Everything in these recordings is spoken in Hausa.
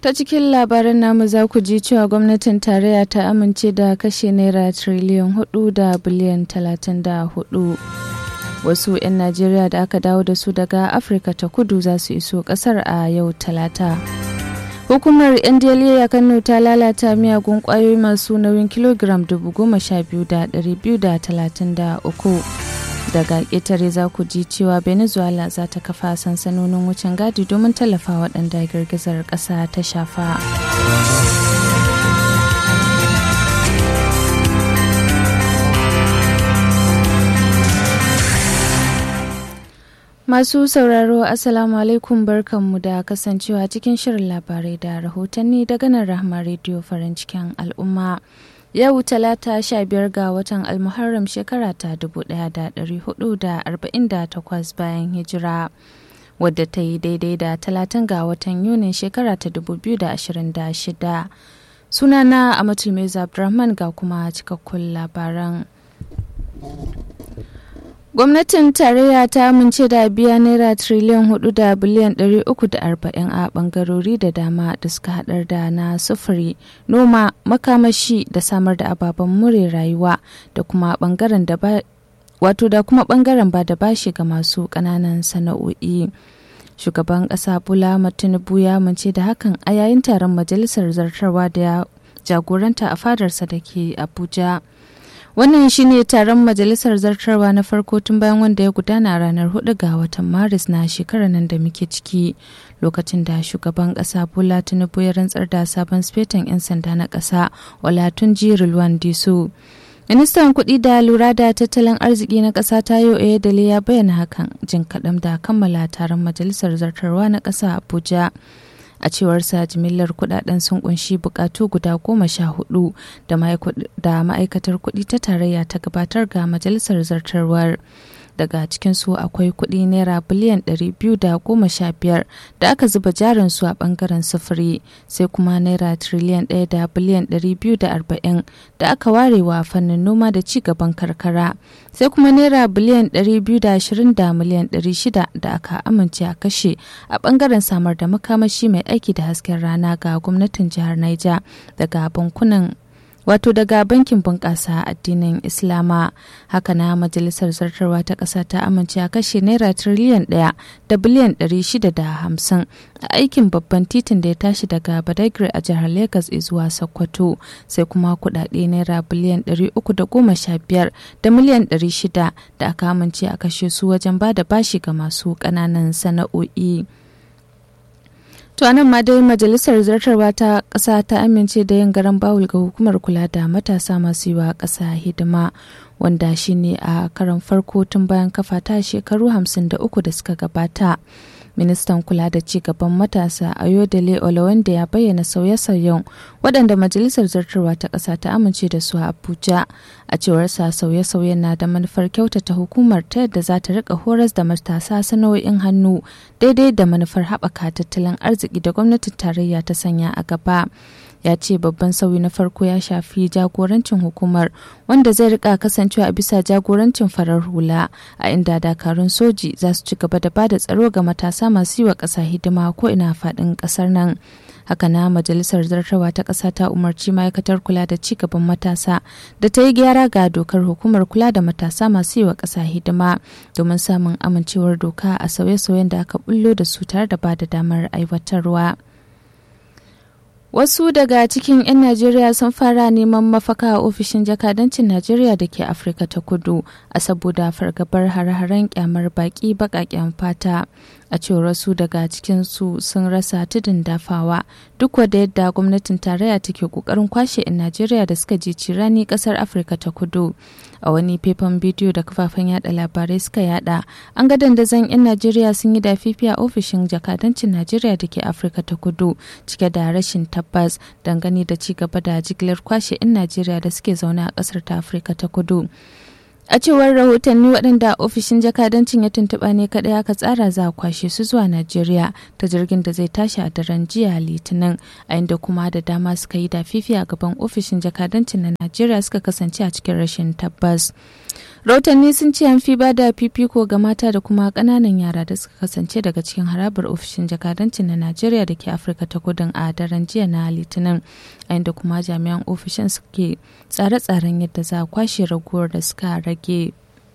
Ta cikin labaran namu za ku ji cewa gwamnatin tarayya ta amince da kashe naira triliyan hudu da biliyan talatin da hudu. Wasu 'yan Najeriya da aka dawo da su daga Afirka ta kudu za su iso kasar a yau talata. Hukumar NDLA Kano ta lalata miyagun kwayoyi masu nauyin kilogiram dubu goma sha biyu da ɗari biyu da talatin da uku. daga ƙetare za ku ji cewa venezuela za ta kafa sansanonin wucin gadi domin tallafa waɗanda girgizar ƙasa ta shafa masu sauraro assalamu alaikum barkanmu da kasancewa cikin shirin labarai da rahotanni daga nan rahama rediyo farin cikin al'umma Yau talata sha biyar ga watan Almuharram shekara ta dubu ɗaya da ɗari hudu da arba'in da takwas bayan hijira wadda ta yi daidai da talatin ga watan Yunin shekara ta dubu biyu da ashirin da shida. Sunana Amatul Meza Abdurrahman ga kuma cikakkun labaran. Gwamnatin tarayya ta amince da biya naira triliyan hudu da biliyan ɗari uku da arba'in a bangarori da dama da suka haɗar da na sufuri, noma, makamashi da samar da ababen more rayuwa da kuma bangaren da ba wato da kuma bangaren ba da bashi ga masu ƙananan sana'o'i. Shugaban ƙasa Bola Tinubu ya amince da hakan a yayin taron majalisar zartarwa da ya jagoranta a fadarsa da ke Abuja. Wannan shine taron majalisar zartarwa na farko tun bayan wanda ya gudana a ranar 4 ga watan Maris na shekarar nan da muke ciki lokacin da shugaban kasa Bola Tinubu ya rantsar da sabon spetan 'yan sanda na kasa Olatunji Rilwan Disu. Ministan kuɗi da lura da tattalin arziki na ƙasa Tayo Oyedele ya bayyana hakan jin kaɗan da kammala taron majalisar zartarwa na ƙasa Abuja. a cewarsa jimillar kudaden sun kunshi bukatu guda goma sha hudu da ma'aikatar kudi ta tarayya ta gabatar ga majalisar zartarwar daga cikinsu akwai kudi naira biliyan 215 da aka zuba jarin su a bangaren sufuri sai kuma naira triliyan 1 da biliyan 240 da aka ware wa fannin noma da ci gaban karkara sai kuma naira biliyan 220 da miliyan 600 da aka amince a kashe a bangaren samar da makamashi mai aiki da hasken rana ga gwamnatin jihar Niger daga bankunan wato daga bankin bunƙasa addinin islama haka na majalisar zartarwa ta ƙasa ta amince a kashe naira tiriliyan ɗaya da biliyan ɗari shida da hamsin a aikin babban titin da ya tashi daga badagry a jihar lagos zuwa sokoto sai kuma kuɗaɗe naira biliyan ɗari uku da goma sha biyar da miliyan ɗari shida da aka amince a kashe su wajen ba da bashi ga masu ƙananan sana'o'i. To anan ma dai majalisar zartarwa ta ƙasa ta amince da yin garan bawul ga hukumar kula da matasa masu yi wa ƙasa hidima wanda shine a karan farko tun bayan kafa ta shekaru 53 da suka gabata. ministan kula da ci gaban matasa ayodele olawande ya bayyana sauye-sauyen waɗanda majalisar zartarwa ta ƙasa ta amince da su a abuja a cewar sa sauye-sauyen na da manufar kyautata hukumar ta yadda za ta rika horas da matasa sana'o'in hannu daidai da manufar haɓaka tattalin arziki da gwamnatin tarayya ta sanya a gaba ya ce babban sauyi na farko ya shafi jagorancin hukumar wanda zai rika kasancewa a bisa jagorancin farar hula a inda dakarun soji za su ci gaba da bada tsaro ga matasa masu yi wa ƙasa hidima ko ina faɗin ƙasar nan haka na majalisar zartawa ta ƙasa ta umarci ma'aikatar kula da ci gaban matasa da ta yi gyara ga dokar hukumar kula da matasa masu yi wa ƙasa hidima domin samun amincewar doka a sauye-sauyen da aka bullo da su tare da ba da damar aiwatarwa. Wasu daga cikin 'yan Najeriya sun fara neman mafaka a ofishin jakadancin Najeriya da ke Afirka ta kudu a saboda fargabar hare-haren kyamar baki baƙaƙen fata. A cewar wasu daga cikinsu sun rasa tudun dafawa duk wadda yadda gwamnatin tarayya take ƙoƙarin kwashe 'yan Najeriya da suka je cirani ƙasar Afirka ta kudu. A wani faifan bidiyo da kafafen yada labarai suka yada, an ga dandazon 'yan Najeriya sun yi dafifi a ofishin jakadancin Najeriya da ke Afirka ta kudu cike da rashin tabbas dangane da ci gaba da jigilar kwashe 'yan Najeriya da suke zaune a kasar ta Afirka ta kudu. a cewar rahotanni waɗanda ofishin jakadancin ya tuntuɓa ne kaɗai aka tsara za a kwashe su zuwa najeriya ta jirgin da zai tashi a daren jiya litinin a inda kuma da dama suka yi da fifi a gaban ofishin jakadancin na najeriya suka kasance a cikin rashin tabbas rahotanni sun ce an fi bada fifiko ga mata da kuma ƙananan yara da suka kasance daga cikin harabar ofishin jakadancin na najeriya da ke afirka ta kudin a daren jiya na litinin a inda kuma jami'an ofishin suke tsare-tsaren yadda za a kwashe raguwar da suka rage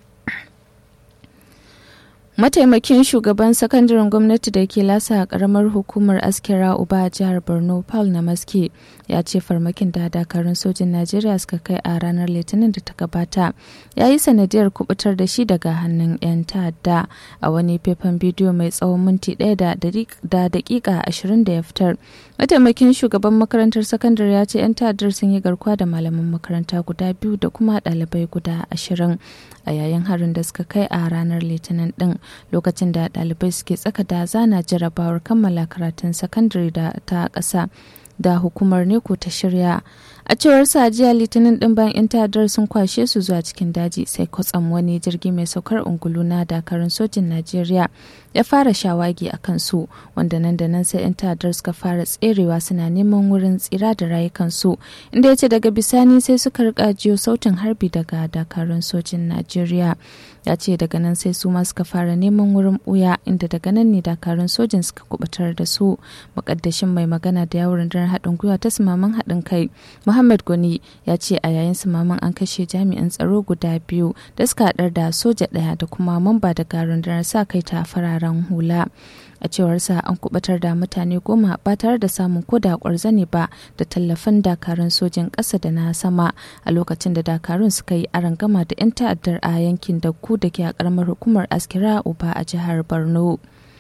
mataimakin shugaban sakandaren gwamnati da ke lasa a karamar hukumar askira uba a jihar borno paul na maske ya ce farmakin da dakarun sojin najeriya suka kai a ranar litinin da ta gabata ya yi sanadiyar kubutar da shi daga hannun 'yan ta'adda a wani faifan bidiyo mai tsawon minti ɗaya da dakika ashirin da ya fitar mataimakin shugaban makarantar sakandare ya ce 'yan ta'addar sun yi garkuwa da malaman makaranta guda biyu da kuma ɗalibai guda ashirin a yayin harin da suka kai a ranar litinin din lokacin da ɗalibai suke tsaka da zana jarabawar kammala karatun sakandare da ta ƙasa da hukumar neko ta shirya a cewar sa jiya litinin din bayan 'yan ta'addar sun kwashe su zuwa cikin daji sai kwatsam wani jirgi mai saukar ungulu na dakarun sojin najeriya ya fara shawagi a kansu wanda nan da nan sai 'yan ta'addar suka fara tserewa suna neman wurin tsira da rayukansu inda ya ce daga bisani sai suka rika jiyo sautin harbi daga dakarun sojin najeriya ya ce daga nan sai su ma suka fara neman wurin buya inda daga nan ne dakarun sojin suka kubutar da su mukaddashin mai magana da yawon rundunar haɗin gwiwa ta sumaman haɗin kai muhammad gwani ya ce a yayin sumaman an kashe jami'an tsaro guda biyu da suka haɗar da soja ɗaya da kuma mamba daga rundunar sa kai ta fararen hula a cewarsa an kubatar da mutane goma ba tare da samun koda kwarzane ba da tallafin dakarun sojin ƙasa da na sama a lokacin da dakarun suka yi arangama da 'yan ta'addar a yankin dakku da ke a ƙaramar hukumar askira uba a jihar borno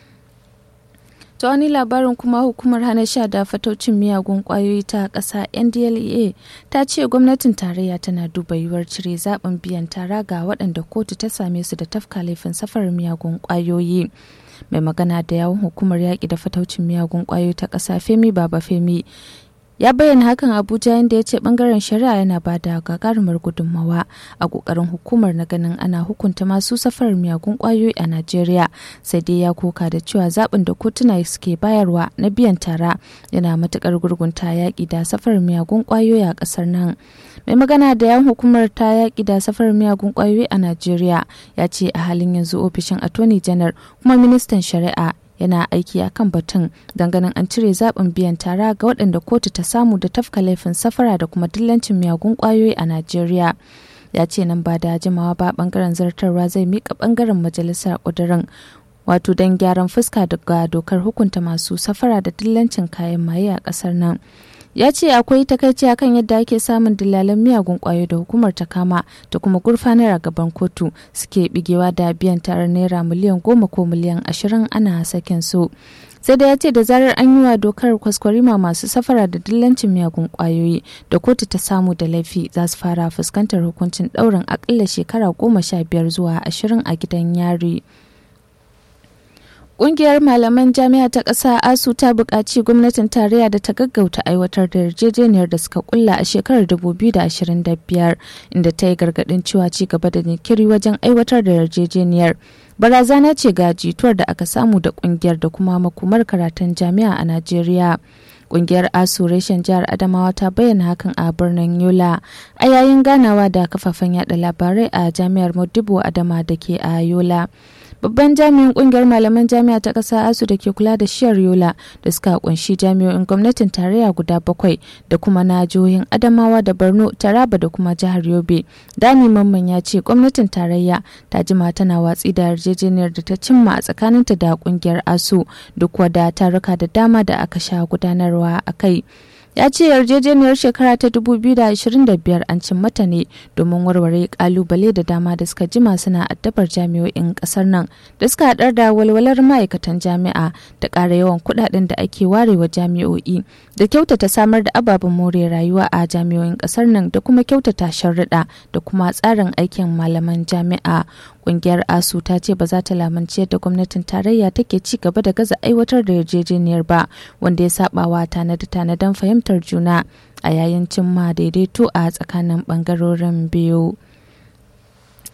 ta wani labarin kuma hukumar hana sha da fataucin miyagun kwayoyi ta ƙasa ndlea ta ce gwamnatin tarayya tana duba yiwuwar cire zaɓin biyan tara ga waɗanda kotu ta same su da tafka laifin safarar miyagun kwayoyi mai magana da yawon hukumar yaƙi da fataucin miyagun kwayoyi ta ƙasa femi baba femi ya bayyana hakan abuja inda ya ce bangaren shari'a yana ba da gagarumar gudunmawa a kokarin hukumar na ganin ana hukunta masu safarar miyagun kwayoyi a najeriya sai dai ya koka da cewa zaɓin da kotuna suke bayarwa na biyan tara yana matukar gurgunta yaƙi da safarar miyagun kwayoyi a ƙasar nan mai magana da yan hukumar ta yaƙi da safarar miyagun kwayoyi a najeriya ya ce a halin yanzu ofishin attorney general kuma ministan shari'a yana aiki a kan batun ganin an cire zaɓin biyan tara ga waɗanda kotu ta samu da tafka laifin safara da kuma dillancin miyagun ƙwayoyi a najeriya ya ce nan ba da jimawa ba ɓangaren zartarwa zai miƙa ɓangaren majalisar ƙudurin wato don gyaran fuska daga dokar hukunta masu safara da dillancin kayan maye a ƙasar nan ya ce akwai takaici akan yadda ake samun dillalan miyagun kwayo da hukumar ta kama da kuma gurfanar a gaban kotu suke bigewa da biyan tarar naira miliyan goma ko miliyan ashirin ana sakin su sai da ya ce da zarar an yi wa dokar kwaskwarima masu safara da dillancin miyagun kwayoyi da kotu ta samu da laifi za su fara fuskantar hukuncin ɗaurin akalla shekara goma sha biyar zuwa ashirin a gidan yari. Ƙungiyar malaman jami'a ta ƙasa ASU ta buƙaci gwamnatin tarayya da ta gaggauta aiwatar da yarjejeniyar da suka kulla a shekarar 2025 inda ta yi gargaɗin cewa ci gaba da jinkiri wajen aiwatar da yarjejeniyar. Barazana ce ga jituwar da aka samu da ƙungiyar da kuma makomar karatun jami'a a Najeriya. Ƙungiyar ASU reshen jihar Adamawa ta bayyana hakan a birnin Yola a yayin ganawa da kafafen yada labarai a jami'ar Modibo Adama da ke a Yola. babban jami'in kungiyar malaman jami'a ta ƙasa asu da ke kula da shiyar yola da suka kunshi jami'o'in gwamnatin tarayya guda bakwai da kuma na jihohin adamawa da borno taraba da kuma jihar yobe dani mamman ya ce gwamnatin tarayya ta jima tana watsi da yarjejeniyar da ta cimma a tsakaninta da kungiyar asu duk wada taruka da dama da aka sha gudanarwa a kai ya ce yarjejeniyar shekara ta 2025 an cin mata ne domin warware kalubale da dama da suka jima suna addabar jami'o'in kasar nan da suka haɗar da walwalar ma'aikatan jami'a da ƙara yawan kuɗaɗen da ake warewa jami'o'i da kyautata samar da ababen more rayuwa a jami'o'in kasar nan da kuma kyautata sharuɗa da kuma tsarin aikin malaman jami'a kungiyar asu ta ce ba za ta lamunci yadda gwamnatin tarayya take ci gaba da gaza aiwatar da yarjejeniyar ba wanda ya sabawa tanade-tanaden fahimtar juna a yayin cimma daidaito a tsakanin bangarorin biyu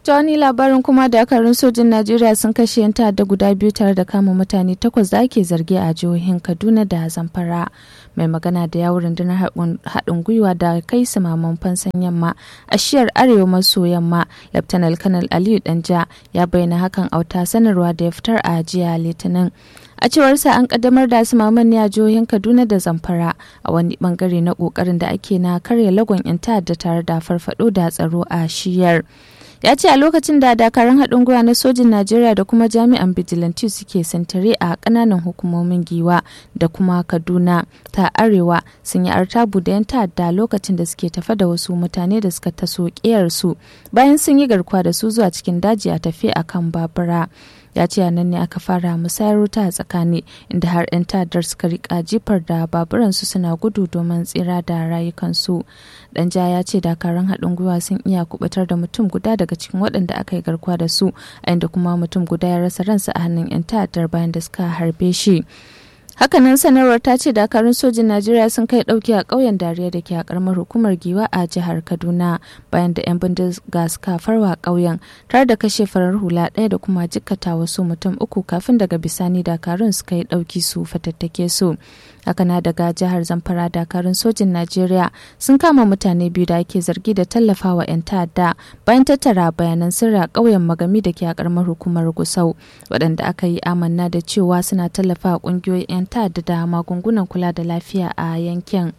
ta wani labarin kuma dakarun sojin najeriya sun kashe yan ta'adda guda biyu tare da kama mutane takwas da ake zargi a jihohin kaduna da zamfara mai magana da yawon rundunar haɗin gwiwa da kai maman fansan yamma a shiyar arewa maso yamma laftanar kanal aliyu danja ya bayyana hakan a wata sanarwa da ya fitar a jiya litinin a cewarsa an kaddamar da maman ne a jihohin kaduna da zamfara a wani bangare na kokarin da ake na karya lagon 'yan ta'adda tare da farfado da tsaro a shiyar ya ce a lokacin da dakarun haɗin gwiwa na sojin najeriya da kuma jami'an bijilanti suke santare a ƙananan hukumomin giwa da kuma kaduna ta arewa sun yi artabu da 'yan ta'adda lokacin da suke tafa da wasu mutane da suka taso ƙiyarsu bayan sun yi garkuwa da su zuwa cikin daji a tafi a kan babura ya ce a nan ne aka fara musayar wuta a tsakani inda har 'yan ta'addar suka rika jifar da baburansu suna gudu domin tsira da rayukansu danja ya ce dakarun haɗin gwiwa sun iya kubutar da mutum guda daga cikin waɗanda aka yi garkuwa da su a inda kuma mutum guda ya rasa ransa a hannun 'yan ta'addar bayan da suka harbe shi hakanan sanarwar ta ce dakarun sojin najeriya sun kai dauki a ƙauyen dariya da ke a karamar hukumar giwa a jihar kaduna bayan da 'yan bindiga suka farwa ƙauyen tare da kashe farar hula ɗaya da kuma jikkata wasu mutum uku kafin daga bisani dakarun suka yi ɗauki su fatattake su hakana daga jihar zamfara dakarun sojin najeriya sun kama mutane biyu da ake zargi da tallafawa 'yan ta'adda bayan tattara bayanan sirri a ƙauyen magami da ke a karamar hukumar gusau waɗanda aka yi amanna da cewa suna tallafa ƙungiyoyin 'yan ta'adda da magungunan kula da lafiya a yankin.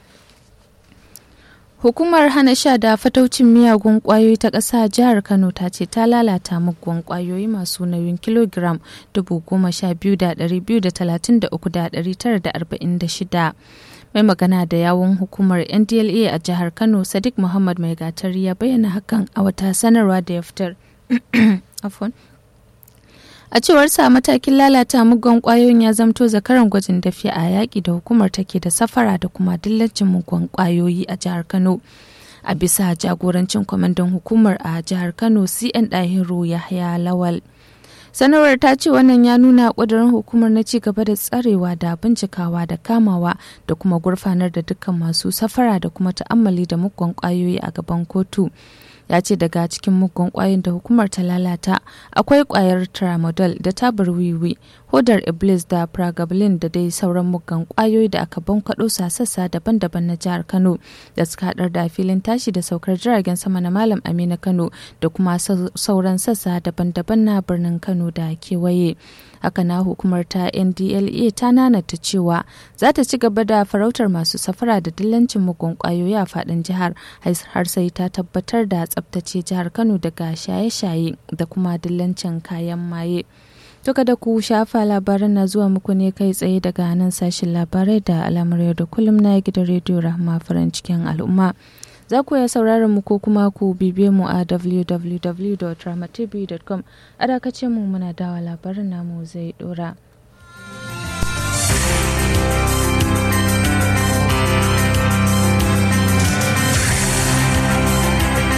Hukumar hana sha da fataucin miyagun kwayoyi ta ƙasa jihar Kano ta ce ta lalata muggan kwayoyi masu nauyin kilogiram 12,233,946. Mai magana da yawun hukumar NDLA a jihar Kano Sadiq Muhammad Mai Gatari ya bayyana hakan a wata sanarwa da ya fitar. a cewar sa matakin lalata mugun kwayoyin ya zamto zakaran gwajin dafi a yaƙi da hukumar take da safara da kuma dillacin mugun kwayoyi a jihar kano a bisa jagorancin kwamandan hukumar a jihar kano cn dahiru yahya lawal sanarwar ta ce wannan ya nuna ƙudurin hukumar na ci gaba da tsarewa da bincikawa da kamawa da kuma gurfanar da dukkan masu safara da kuma ta'ammali da mugun kwayoyi a gaban kotu ya ce daga cikin mugun kwayoyin da hukumar ta lalata akwai kwayar tramadol da tabar wiwi hodar iblis da pragabalin da dai sauran mugan kwayoyi da aka bankaɗo sa sassa daban-daban na jihar kano da suka haɗar da filin tashi da saukar jiragen sama na malam amina kano da kuma sauran sassa daban-daban na birnin kano da kewaye haka na hukumar ta ndla ta nanata cewa za ta ci gaba da farautar masu safara da dillancin mugun kwayoyi a fadin jihar har sai ta tabbatar da tsabtace jihar kano daga shaye-shaye da kuma dillancin kayan maye Duka da ku shafa labaran na zuwa muku ne kai tsaye daga nan sashen labarai da alamar yau da kullum na gidan rediyo rahama farin cikin al'umma. za ku iya sauraron mu ko kuma ku bibiye mu a www.ramatv.com a dakacin mu muna dawa labarin namu zai dora.